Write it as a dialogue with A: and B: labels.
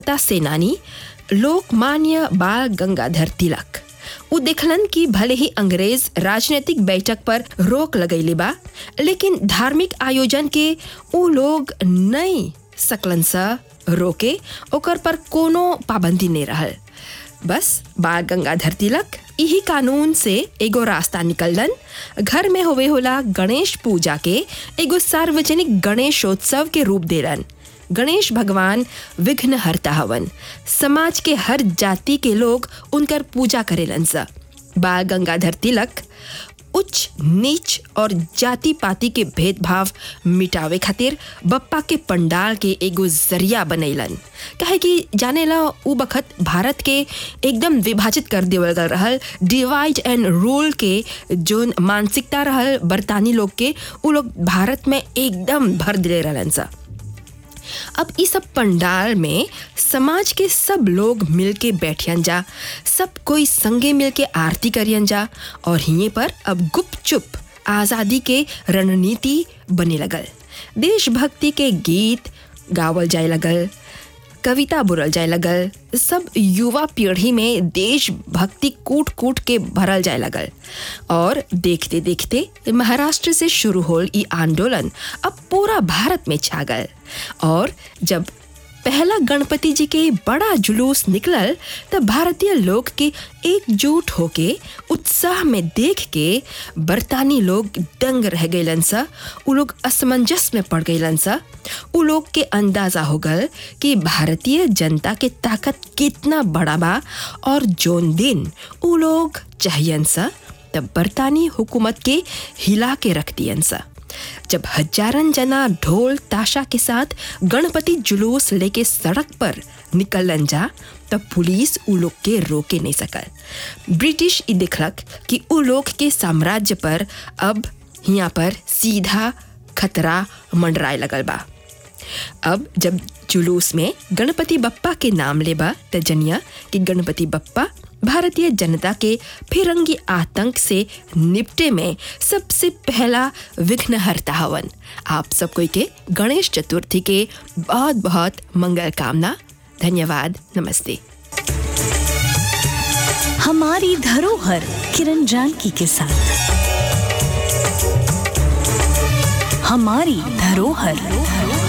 A: ता सेनानी लोकमान्य बाल गंगाधर तिलक उ देखलन कि भले ही अंग्रेज राजनीतिक बैठक पर रोक लगैले बा लेकिन धार्मिक आयोजन के उ लोग नहीं सकलन सा रोके ओकर पर कोनो पाबंदी नहीं रहल बस बाल गंगाधर तिलक यही कानून से एगो रास्ता निकललन घर में होवे होला गणेश पूजा के एगो सार्वजनिक गणेशोत्सव के रूप देलन गणेश भगवान विघ्न हरता हवन समाज के हर जाति के लोग उनकर पूजा करेलन सा बाल गंगाधर तिलक उच्च नीच और जाति पाति के भेदभाव मिटावे खातिर बप्पा के पंडाल के एगो जरिया बनैलन काहे कि जानेला उ बखत भारत के एकदम विभाजित कर देवल गल रहल डिवाइड एंड रूल के जोन मानसिकता रहल बरतानी लोग के उ लोग भारत में एकदम भर दिले रहलन सा अब इस सब पंडाल में समाज के सब लोग मिल के बैठियन जा सब कोई संगे मिल के आरती करियन जा और हिये पर अब गुपचुप आज़ादी के रणनीति बने लगल देशभक्ति के गीत गावल जाए लगल कविता बोलल जाए लगल सब युवा पीढ़ी में देशभक्ति कूट कूट के भरल जाए लगल और देखते देखते महाराष्ट्र से शुरू होल ई आंदोलन अब पूरा भारत में छा गल और जब पहला गणपति जी के बड़ा जुलूस निकलल तब भारतीय लोग के एकजुट होके उत्साह में देख के बरतानी लोग दंग रह गईलन सा उ लोग असमंजस में पड़ गईलन सा उ लोग के अंदाजा हो गल कि भारतीय जनता के ताकत कितना बड़ा बा और जोन दिन उ लोग चाहियन सा तब बरतानी हुकूमत के हिला के रख दियन सा जब हजारन जना ढोल ताशा के साथ गणपति जुलूस लेके सड़क पर निकलन जा तब पुलिस उ लोग के रोके नहीं सकल ब्रिटिश ई देखलक कि उ लोग के साम्राज्य पर अब यहाँ पर सीधा खतरा मंडराए लगल बा अब जब जुलूस में गणपति बप्पा के नाम लेबा त जनिया कि गणपति बप्पा भारतीय जनता के फिरंगी आतंक से निपटे में सबसे पहला विघ्न हरता हवन आप सब कोई के गणेश चतुर्थी के बहुत बहुत मंगल कामना धन्यवाद नमस्ते
B: हमारी धरोहर किरण जानकी के साथ हमारी धरोहर